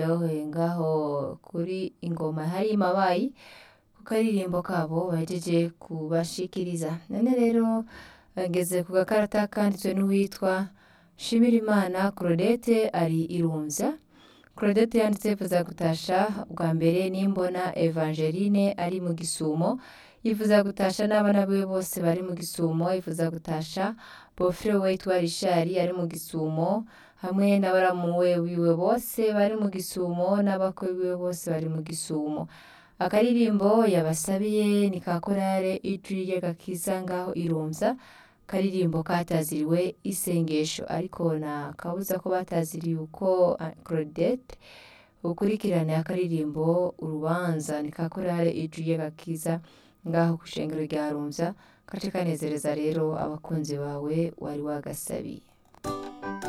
ngaho kuri ingoma hari mabayi ku karirimbo kabo bahejeje kubashikiriza none rero ngeze ku gakarata kanditswe n'uwitwa Shimirimana Claudette ari irumvya Claudette yanditse yifuza gutasha bwa mbere nimbona Evangeline ari mu gisumo yifuza gutasha n'abana biwe bose bari mu gisumo yifuza gutasha bofre we witwa Richard ari mu gisumo hamwe n'abaramuwe wiwe bose bari mu gisumo n'abakwe biwe bose bari mu gisumo akaririmbo yabasabiye ni ka korale ijwi ry'agakiza ngaho irumvya karirimbo kataziriwe isengesho ariko na kabuza ko bataziriye uko Claudette ukurikirane akaririmbo urubanza ni ka korale ijwi ry'agakiza ngaho ku ishengero rya rumvya kace kanezereza rero abakunzi bawe wari wagasabiye